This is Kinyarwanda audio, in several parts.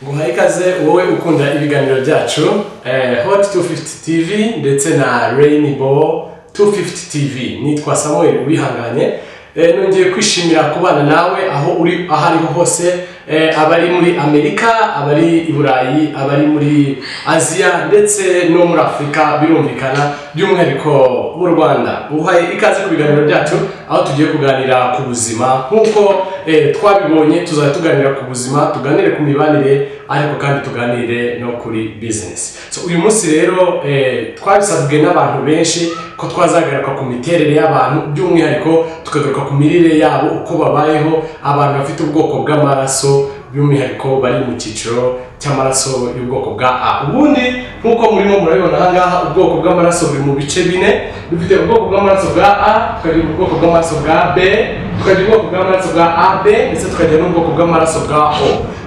guha ikaze wowe ukunda ibiganiro byacu eh, hot 250 tv ndetse na rainbow 250 tv nitwa samuel wihanganye eh, nongeye kwishimira kubana nawe aho uri aho ariho hose eh, abari muri amerika abari i burayi abari muri aziya ndetse no muri afurika birumvikana by'umwihariko mu rwanda uhaye ikaze ku biganiro byacu aho tugiye kuganira ku buzima nk'uko eh, twabibonye tuzajya tuganira ku buzima tuganire ku mibanire ariko kandi tuganire no kuri bizinesi so uyu munsi rero eh, twabisabwe n'abantu benshi ko twazagaruka ku miterere y'abantu by'umwihariko tukagaruka ku mirire yabo uko babayeho abantu bafite ubwoko bw'amaraso by'umwihariko bari mu cyiciro cy'amaraso y'ubwoko bwa A ubundi nk'uko murimo murabibona aha ngaha ubwoko bw'amaraso buri mu bice bine dufite ubwoko bw'amaraso bwa A tukagira ubwoko bw'amaraso bwa B tukagira ubwoko bw'amaraso bwa AB ndetse tukagira n'ubwoko bw'amaraso bwa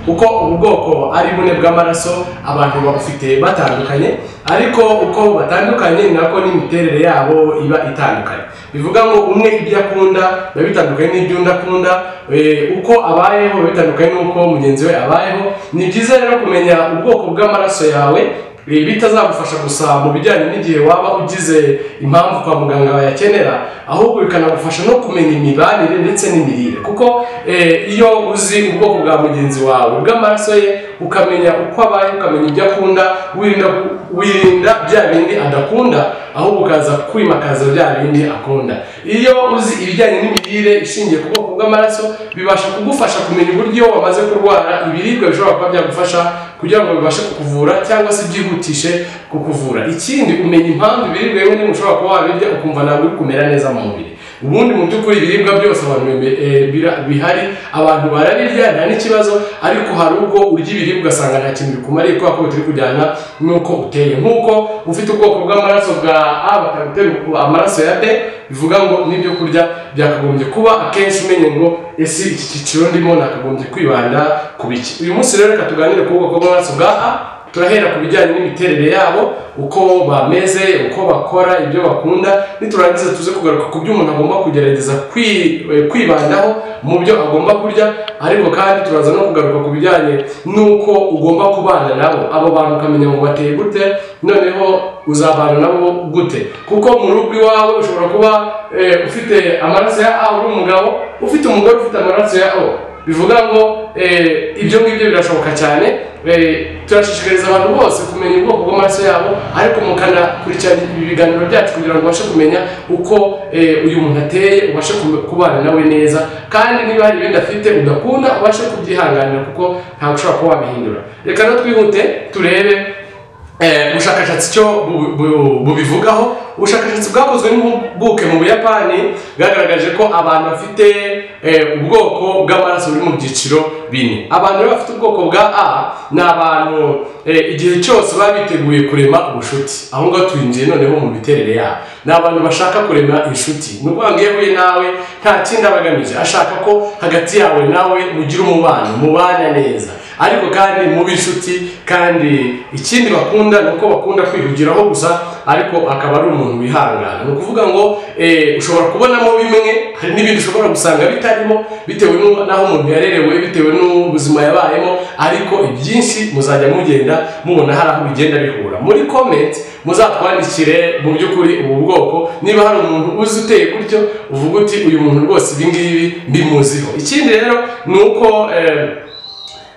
O kuko ubu bwoko ari bune bw'amaraso abantu babufite batandukanye ariko uko batandukanye ni nako n'imiterere yabo iba itandukanye bivuga ngo umwe ibyo akunda biba bitandukanye n'ibyo undi akunda eh, uko abayeho biba bitandukanye n'uko mugenzi we abayeho ni byiza rero kumenya ubwoko bw'amaraso yawe ibi bitazagufasha gusa mu bijyanye n'igihe waba ugize impamvu kwa muganga bayakenera ahubwo bikanagufasha no kumenya imibanire ndetse n'imirire kuko eh, iyo uzi ubwoko bwa mugenzi wawe bw'amaraso ye ukamenya uko abaye ukamenya ibyo akunda wirinda wirinda bya bindi adakunda ahubwo ukaza kwimakaza bya bindi akunda iyo uzi ibijyanye n'imirire ishingiye ku bwoko bw'amaraso bibasha kugufasha kumenya uburyo iyo wamaze kurwara ibiribwa bishobora kuba byagufasha kugira ngo bibashe kukuvura cyangwa se byihutishe kukuvura ikindi umenya impamvu ibiribwa bimwe na bimwe ushobora kuba wabirya ukumva ntabwo uri kumera neza mu mubiri ubundi mu by'ukuri ibiribwa byose abantu bime- eh, bira- bihari abantu barabirya nta n'ikibazo ariko hari ubwo urya ibiribwa ugasanga nta kintu bikumariye kubera ko bitari kujyana n'uko uteye nk'uko ufite ubwoko bw'amaraso bwa A bakagutera amaraso ya B bivuga ngo n'ibyo kurya byakagombye kuba akenshi umenye ngo ese iki cyiciro ndimo nakagombye kwibanda ku biki uyu munsi rero reka tuganire ku bwoko bw'amaraso bwa A turahera ku bijyanye n'imiterere yabo uko bameze uko bakora ibyo bakunda niturangiza tuze kugaruka ku byo umuntu agomba kugerageza kwi- eh, kwibandaho mu byo agomba kurya ariko kandi turaza no kugaruka ku bijyanye n'uko ugomba kubana nabo abo bantu ukamenya ngo bateye gute noneho uzabana nabo gute kuko mu rugo iwawe ushobora kuba eh, ufite amaraso ya A uri umugabo ufite umugore ufite amaraso ya O bivuga ngo eh, ibyo ngibyo birashoboka cyane Eh, turashishikariza abantu bose kumenya ubwoko bw'amaraso yabo ariko mukanakurikirana ibi biganiro byacu kugira ngo ubashe kumenya uko eh, uyu muntu ateye ubashe kube- kubana nawe neza kandi niba hari ibindi afite udakunda ubashe kubyihanganira kuko ntabwo ushobora kuba wabihindura reka no twihute turebe Eh, ubushakashatsi cyo bu- bu- bubivugaho ubushakashatsi bwakozwe n'impuguke mu buyapani bwagaragaje ko abantu bafite eh, ubwoko bw'amaraso buri mu byiciro bine abantu rero bafite ubwoko bwa a ni abantu eh, igihe cyose baba biteguye kurema ubucuti aho ngaho twinjiye noneho mu miterere yabo ni abantu bashaka kurema inshuti ni ukuvuga ngo iyo ahuye nawe nta kindi aba agamije ashaka ko hagati yawe nawe mugira umubano mubana neza ariko kandi mubi inshuti kandi ikindi bakunda ni uko bakunda kwihugiraho gusa ariko akaba ari umuntu wihangana ni ukuvuga ngo eh, ushobora kubonamo bimwe hari n'ibindi ushobora gusanga bitarimo bitewe n'u- n'aho umuntu yarerewe bitewe n'ubuzima yabayemo ariko ibyinshi muzajya mugenda mubona hari aho bigenda bihura muri comment muzatwandikire mu by'ukuri ubu bwoko niba hari umuntu uzi uteye gutyo uvuga uti uyu muntu rwose ibi ngibi mbimuziho ikindi rero ni uko eh,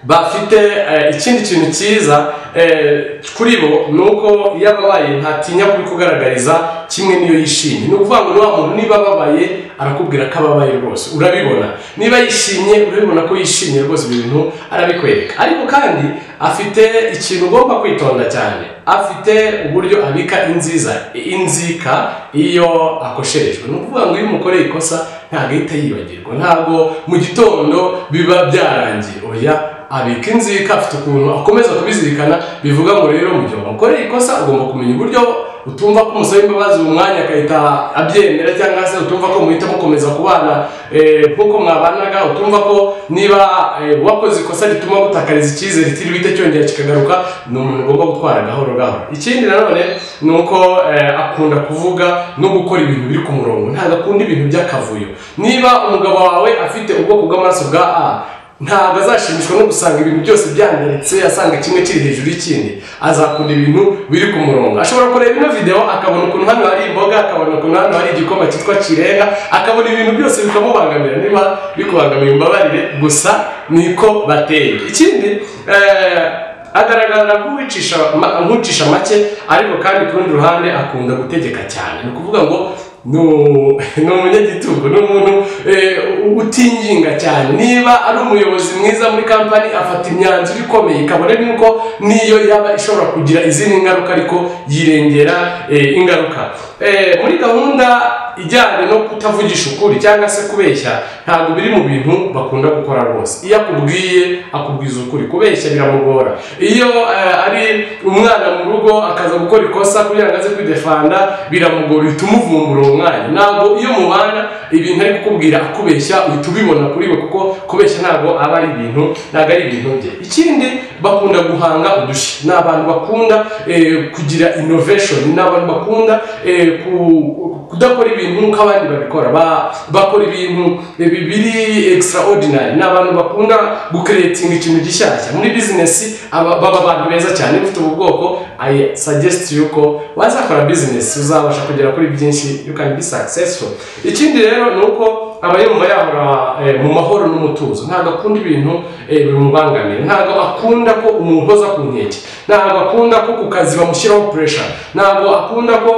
bafite eh, ikindi kintu cyiza eh, kuri bo ni uko iyo ababaye ntatinya kubikugaragariza kimwe n'iyo yishimye ni ukuvuga ngo niba muntu niba ababaye arakubwira ko ababaye rwose urabibona niba yishimye urabibona ko yishimye rwose ibyo bintu arabikwereka ariko kandi afite ikintu ugomba kwitonda cyane afite uburyo abika inziza inzika iyo akosherejwe ni ukuvuga ngo iyo umukoreye ikosa ntabwo ahita yibagirwa ntabwo mu gitondo biba byarangiye oya abika inzika afite ukuntu akomeza kubizirikana bivuga ngo rero mu gihe wamukoreye ikosa ugomba kumenya uburyo utumva ko umusaba imbabazi mu mwanya agahita abyemera cyangwa se utumva ko muhita mukomeza kubana eh, nk'uko mwabanaga utumva ko niba eh, wakoze ikosa rituma gutakariza icyizere kiribite cyongera kikagaruka ni umuntu ugomba gutwara gahoro gahoro ikindi nanone ni uko eh, akunda kuvuga no gukora ibintu biri ku murongo ntabwo akunda ibintu by'akavuyo niba umugabo wawe afite ubwoko bw'amaraso bwa a ntabwo azashimishwa no gusanga ibintu byose byangiritse asanga kimwe kiri hejuru y'ikindi azakunda ibintu biri ku murongo ashobora kureba ino video akabona ukuntu hano hari imboga akabona ukuntu hano hari igikoma cyitwa kirenga akabona ibintu byose bikamubangamira niba bikubangamiye umbabarire gusa niko bateye ikindi eh, agaragara nk'uwicisha ma- nk'ucisha make ariko kandi ku rundi ruhande akunda gutegeka cyane ni ukuvuga ngo ni u- ni umunyagitugu ni umuntu eh, u- utinginga cyane niba ari umuyobozi mwiza muri kampani afata imyanzuro ikomeye kabone nuko niyo yaba ishobora kugira izindi ngaruka ariko yirengera eh, ingaruka Eh, muri gahunda ijyanye no kutavugisha ukuri cyangwa se kubeshya ntabwo biri mu bintu bakunda gukora rwose iyo akubwiye akubwiza ukuri kubeshya biramugora iyo eh, ari umwana mu rugo akaza gukora ikosa kugira ngo aze kwidefanda biramugora uhita umuvumbura uwo mwanya ntabwo iyo mubana ibintu ari kukubwira akubeshya uhita ubibona kuri we kuko kubeshya ntabwo aba ari ibintu ntabwo ari ibintu bye ikindi bakunda guhanga udushya ni abantu bakunda eh, kugira innovation ni abantu bakunda eh, ku- kudakora ibintu nk'uko abandi babikora ba- bakora ibintu eh, bi- biri extraordinary ni abantu bakunda gukeretinga ikintu gishyashya muri bizinesi aba- baba abantu beza cyane ufite ubu bwoko i suggest yuko wazakora bizinesi uzabasha kugera kuri byinshi you can be successful ikindi rero ni uko aba yumva yahora eh, mu mahoro n'umutuzo ntabwo akunda ibintu eh, bimubangamira ntabwo akunda ko umuntu uza ku nkeke ntabwo akunda ko ku kazi bamushyiraho pressure ntabwo akunda ko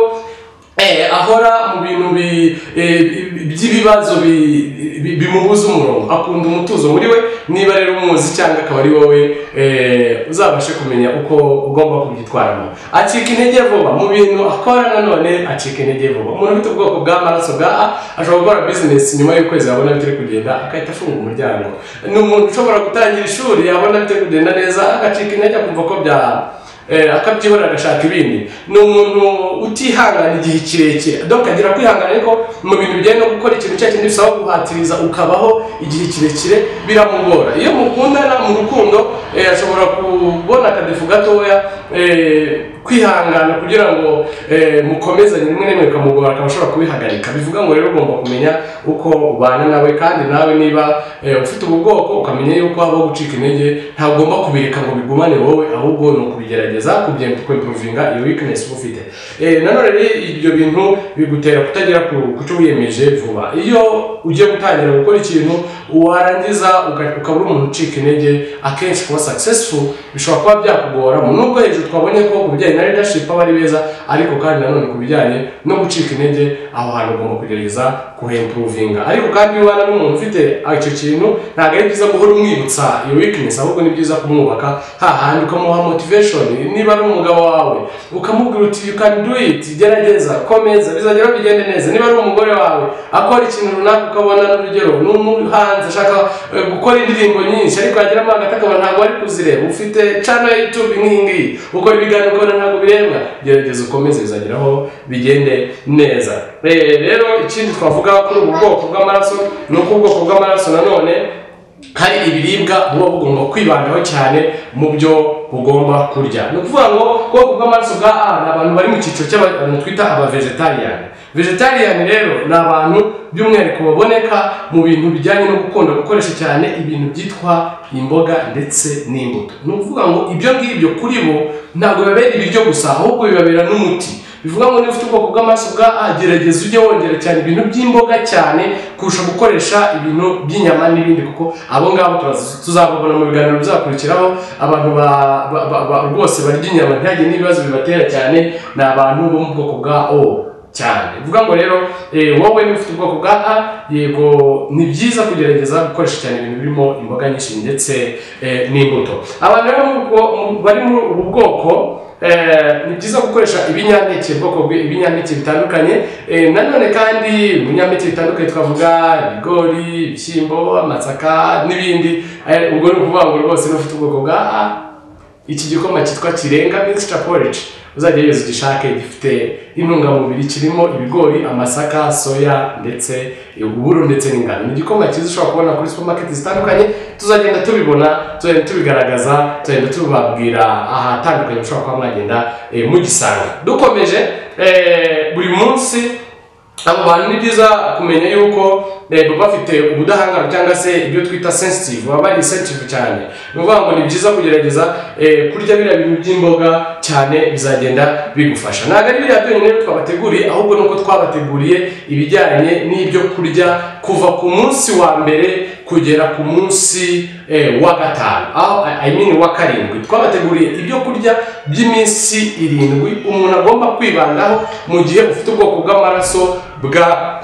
Eh, ahora mu bintu bi- eh, by'ibibazo bi- bi- bimubuza umurongo akunda umutuzo muri we niba rero umuzi cyangwa akaba ari wowe eh, uzabashe kumenya uko ugomba kubyitwaramo acika intege vuba mu bintu akora nanone acika intege vuba umuntu ufite ubwoko bw'amaraso bwa A ashobora gukora bizinesi nyuma y'ukwezi abona bitari kugenda agahita afunga umuryango ni umuntu ushobora gutangira ishuri yabona bitari kugenda neza agacika intege akumva ko bya Eh, akabyibona agashaka ibindi ni umuntu utihangana igihe kirekire donc agira kwihangana ariko mu bintu bijyanye no gukora ikintu cya kindi bisaba guhatiriza ukabaho igihe kirekire biramugora iyo mukundana mu rukundo eh, ashobora kubona akadefu gatoya eh, kwihangana kugira ngo eh, mukomezanye rimwe na rimwe bikamugora akaba ashobora kubihagarika bivuga ngo rero ugomba kumenya uko ubana nawe kandi nawe niba eh, ufite ubu bwoko ukamenya yuko habaho gucika intege ntabwo ugomba kubireka ngo bigumane wowe ahubwo ni ukubigerageza kubyemba kwimpuruvinga iyo weakness uba ufite Eh, nanone rero ibyo bintu bigutera kutagera ku ku cyo wiyemeje vuba iyo ugiye gutangira gukora ikintu warangiza uka- ukabura umuntu ucika intege akenshi kuba successful bishobora kuba byakugoramo nubwo hejuru twabonye ko ku bijyanye na leadership aba ari beza ariko kandi nanone ku bijyanye no gucika intege aho hantu ugomba kugerageza kuhempuruvinga ariko kandi iyo ubana n'umuntu ufite icyo kintu ntabwo ari byiza guhora umwibutsa iyo weakness ahubwo ni byiza kumwubaka hahandi ukamuha motivation niba ari umugabo wawe ukamubwira uti you can do it gerageza komeza bizageraho bigende neza niba ari umugore wawe akora ikintu runaka ukabona n'urugero ni umuhanzi ashaka eh, gukora indirimbo nyinshi ariko yageramo hagati akabona ntabwo ari kuzireba ufite channel ya youtube nk'iyi ngiyi ukora ibiganiro ukabona ntabwo birebwa gerageza ukomeze bizageraho bigende neza Eh, rero ikindi twavuga kuri ubu bwoko bw'amaraso ni uko ubwoko bw'amaraso nanone hari ibiribwa buba bugomba kwibandaho cyane mu byo bugomba kurya ni ukuvuga ngo ubwoko bw'amaraso bwa a ni abantu bari mu cyiciro cy'abantu twita abavegetariyani vegetariyani rero ni abantu by'umwihariko baboneka mu bintu bijyanye no gukunda gukoresha cyane ibintu byitwa imboga ndetse n'imbuto ni ukuvuga ngo ibyo ngibyo kuri bo ntabwo bibabera ibiryo gusa ahubwo bibabera n'umuti bivuga ngo niba ufite ubwoko bw'amaraso bwa A gerageza ujye wongera cyane ibintu by'imboga cyane kurusha gukoresha ibintu by'inyama n'ibindi kuko abo ngabo turazi- tuzababona mu biganiro bizakurikiraho abantu ba- ba- ba- ba- rwose barya inyama ntihagire n'ibibazo bibatera cyane ni abantu bo mu bwoko bwa O cyane bivuga ngo rero eh, wowe niba ufite ubwoko bwa A yego ni byiza kugerageza gukoresha cyane ibintu birimo imboga nyinshi ndetse eh, n'imbuto abantu rero mu bwo- mu- bari muri ubu bwoko Eh, ni byiza gukoresha ibinyampeke ubwoko bw'ibinyampeke bitandukanye Eh, nanone kandi mu binyampeke bitandukanye twavuga ibigori ibishyimbo amasaka n'ibindi Eh, ubwo ni ukuvuga ngo rwose n'ufite ubwoko bwa A, iki gikoma cyitwa kirenga mixture porridge uzajya yose ugishake gifite intungamubiri kirimo ibigori amasaka soya ndetse uburo ndetse n'ingano ni igikoma cyiza ushobora kubona kuri supermarket zitandukanye tuzagenda tubibona tuzagenda tubigaragaza tuzagenda tubabwira ahatandukanye mushobora kuba mwagenda eh, mugisanga dukomeje eh, buri munsi abo bantu ni byiza kumenya yuko eh, baba bafite ubudahangarwa cyangwa se ibyo twita sensitive baba bari sensitive cyane ni ukuvuga ngo ni byiza kugerageza eh, kurya biriya bintu by'imboga cyane bizagenda bigufasha ntabwo ari biriya byonyine twabateguriye ahubwo nuko twabateguriye ibijyanye n'ibyo kurya kuva ku munsi wa mbere kugera ku munsi eh, wa gatanu aho i mean wa karindwi twabateguriye ibyo kurya by'iminsi irindwi umuntu agomba kwibandaho mu gihe ufite ubwoko bw'amaraso bwa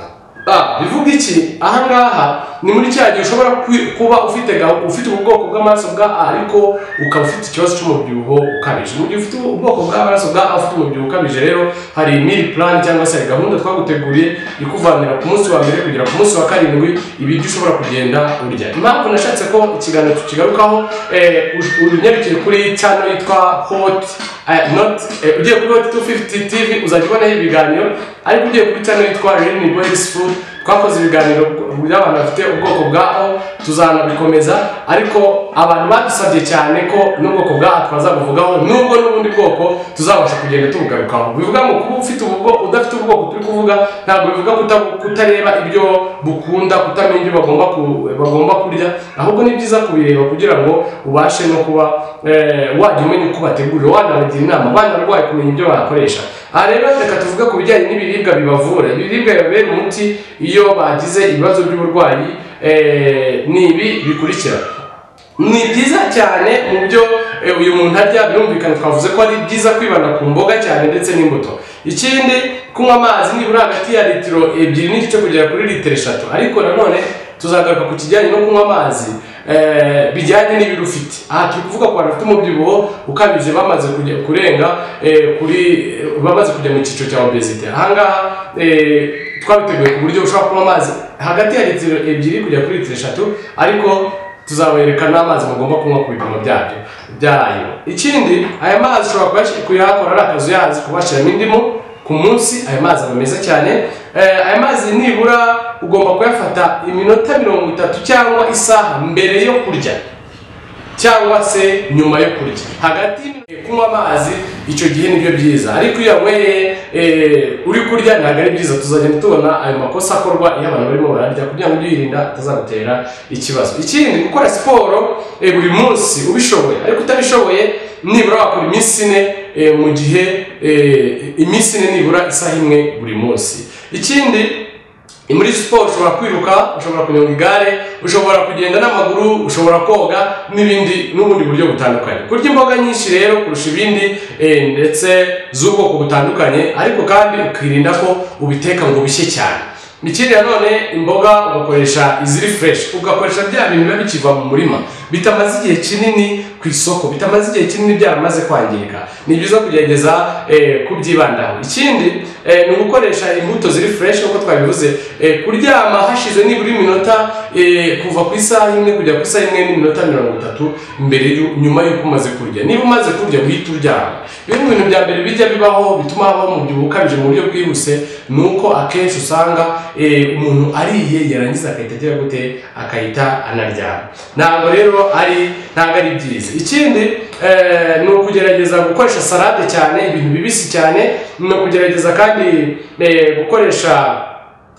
Ah, bivuga iki ahangaha ni muri cya gihe ushobora kwi- kuba ufite gahu- ufite ubu bwoko bw'amaraso bwa A ariko ukaba ufite ikibazo cy'umubyibuho ukabije mu gihe ufite ubu bwoko bw'amaraso bwa A ufite umubyibuho ukabije rero hari meal plan cyangwa se hari gahunda twaguteguriye ikuvanira ku munsi wa mbere kugera ku munsi wa karindwi ibiryo ushobora kugenda urya impamvu nashatse ko ikiganiro tukigarukaho eh, ush- unyarukire kuri channel yitwa hot Aya, not eh, ugiye kuri Hot 250 TV uzajya ubonaho ibiganiro ariko ugiye kuri channel yitwa Rene Boys Food twakoze ibiganiro by'abantu bafite ubwoko bwa O tuzanabikomeza ariko abantu badusabye cyane ko n'ubwoko bwa A twazabuvugaho nubwo n'ubundi bwoko tuzabasha kugenda tubugarukaho bivuga ngo kuba ufite ubwo udafite ubwoko turi kuvuga ntabwo bivuga kuta- kutareba ibyo bukunda kutamenya ibyo bagomba ku- bagomba kurya ahubwo ni byiza kubireba kugira ngo ubashe no kuba eh, wajya umenya uko bategurira wanabagira inama banarwaye kumenya ibyo bakoresha aha rero reka tuvuge ku bijyanye n'ibiribwa bibavura ibiribwa bibabera umuti iyo bagize ibibazo by'uburwayi eh, ni ibi bikurikira ni byiza cyane mu byo eh, uyu muntu arya birumvikana twavuze ko ari byiza kwibanda ku mboga cyane ndetse n'imbuto ikindi kunywa amazi nibura hagati ya litiro ebyiri n'igice kugera kuri litiro eshatu ariko nanone tuzagaruka ku kijyanye no kunywa amazi eh, bijyanye n'ibiro ufite aha turi kuvuga ku bantu bafite umubyibuho ukabije bamaze kujya kurenga eh, kuri bamaze kujya mu cyiciro cya obesite ahangaha eh, twabiteguye ku buryo ushobora kunywa amazi hagati ya litiro ebyiri kugera kuri litiro eshatu ariko tuzabereka n'amazi mugomba kunywa ku bipimo byabyo byayo ikindi aya mazi ushobora kuyashi- kuyahakora ari akazu yazi kubashyiramo indimu ku munsi aya mazi aba meza cyane Eh, aya mazi nibura ugomba kuyafata iminota mirongo itatu cyangwa isaha mbere yo kurya cyangwa se nyuma yo kurya hagati y'iminu- kunywa amazi icyo gihe nibyo byiza ariko iyo yanyweye eh, uri kurya ntabwo ari byiza tuzagenda tubona ayo makosa akorwa iyo abantu barimo bararya kugira ngo ujye wirinda atazagutera ikibazo ikindi gukora siporo eh, buri munsi ubishoboye ariko utabishoboye nibura wakora iminsi ine eh, mu gihe eh, iminsi ine nibura isaha imwe buri munsi ikindi muri siporo ushobora kwiruka ushobora kunyonga igare ushobora kugenda n'amaguru ushobora koga n'ibindi n'ubundi buryo butandukanye kurya imboga nyinshi rero kurusha ibindi eh, ndetse z'ubwoko butandukanye ariko kandi ukirinda ko ubiteka ngo bishye cyane ikindi nanone imboga ugakoresha iziri fureshi ugakoresha bya bintu biba bikiva mu murima bitamaze igihe kinini ku isoko bitamaze igihe kinini byaramaze kwangirika ni byiza kugerageza eh, kubyibandaho ikindi eh, ni ugukoresha imbuto ziri fureshi nk'uko twabivuze Eh, kuryama hashize nibura iminota eh, kuva ku isaha imwe kujya ku isaha imwe n'iminota mirongo itatu mbere y'u- nyuma y'uko umaze kurya niba umaze kurya uhita uryama bimwe mu bintu bya mbere bijya bibaho bituma habaho umubyibuho ukabije mu buryo bwihuse ni uko akenshi usanga eh, umuntu ariye yarangiza agahita agera gute akahita anaryama ntabwo rero ari ntabwo ari byiza ikindi eh, ni ukugerageza gukoresha salade cyane ibintu bibisi cyane ni ukugerageza kandi eh, gukoresha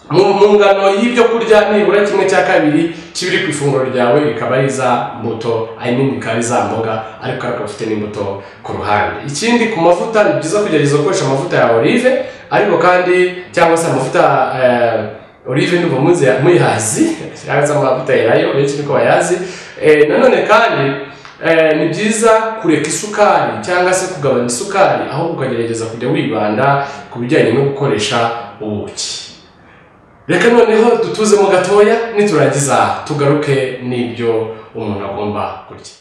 mu mu ngano y'ibyo kurya nibura kimwe cya kabiri kibiri ku ifunguro ryawe bikaba ari za mbuto I mean bikaba ari za mboga ariko ukaba ufite n'imbuto ku ruhande ikindi ku mavuta ni byiza kugerageza gukoresha amavuta ya olive ariko kandi cyangwa se amavuta eh, olive ndumva muzi muyazi cyangwa se amavuta yayo benshi niko bayazi Eh, nanone kandi Eh, ni byiza kureka isukari cyangwa se kugabanya isukari ahubwo ukagerageza kujya wibanda ku bijyanye no gukoresha ubuki reka noneho dutuzemo gatoya niturangiza tugaruke n'ibyo umuntu agomba kurya